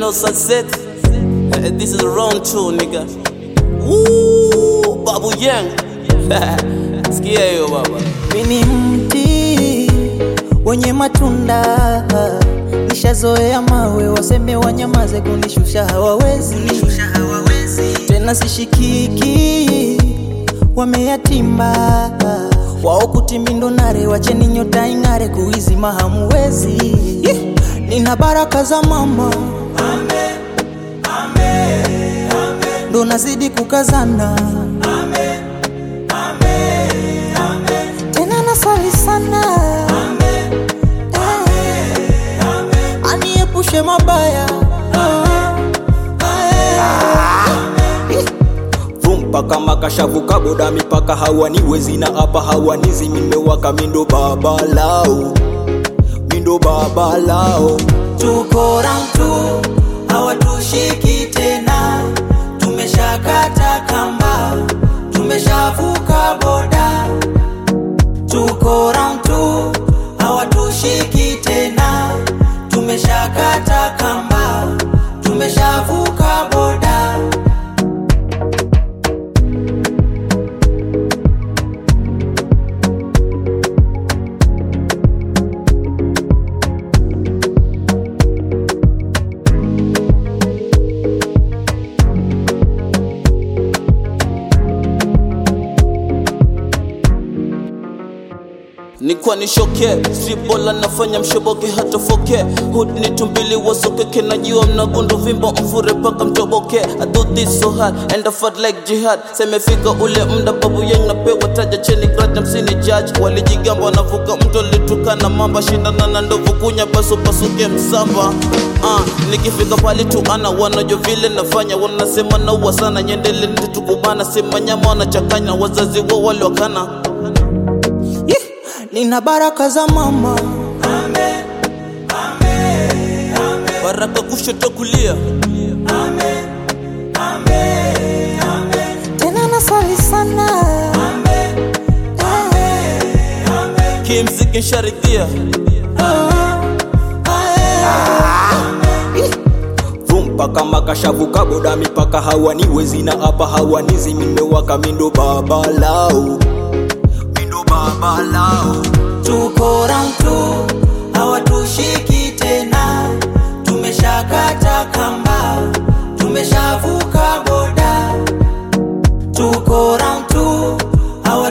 real sunset. Eh, This is round two, nigga. Woo, Babu Yang. Sikia hiyo baba. Mimi mti wenye matunda, nishazoea mawe, waseme wanyamaze, kunishusha hawawezi tena, sishikiki, wameyatimba wao kutimindo nare, wacheni nyota ing'are, kuizima hamuwezi. Nina baraka za mama, ndo nazidi kukazana tena nasali sana Eh, aniepushe mabaya vumpa kama kashavu kaboda mipaka hawaniwezi na hapa hawanizi mimewaka mindo baba lao mindo baba lao tuko round two, hawatushiki tena, tumeshakata kamba, tumeshavuka boda. Tuko round two, hawatushiki tena, tumeshakata kamba, tumeshavuka boda. Nikuwa nishoke sibola nafanya mshoboke hata foke hood ni tumbili wasokeke najua mnagundu vimbo mfure paka mtoboke I do this so hard and I fight like jihad semefika ule mda babu yang napewa taja cheni grad msini judge walijigamba wanavuka mto litukana mamba shindana na ndovu kunya paso pasuke msamba uh, nikifika pali tu ana wanajua vile nafanya wanasema naua sana nyendele ntitukubana sema nyama wanachakanya wazazi wao waliwakana Yeah, nina baraka za mama, baraka kushoto kulia tena nasali sana Eh, kimziki nsharidhia vumpa kama kashavu kaboda mipaka hawaniwezi na hapa hawanizi mimewaka mindo baba lao mindo baba lao tuko round two, hawatushiki tena, tumeshakata kamba, tumeshavuka boda. Tuko round two,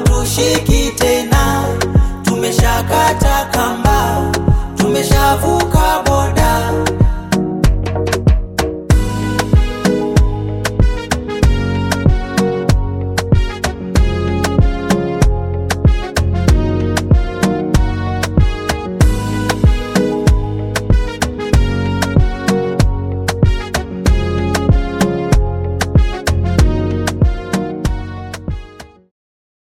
hawatushiki tena, tumeshakata kamba, tumeshavuka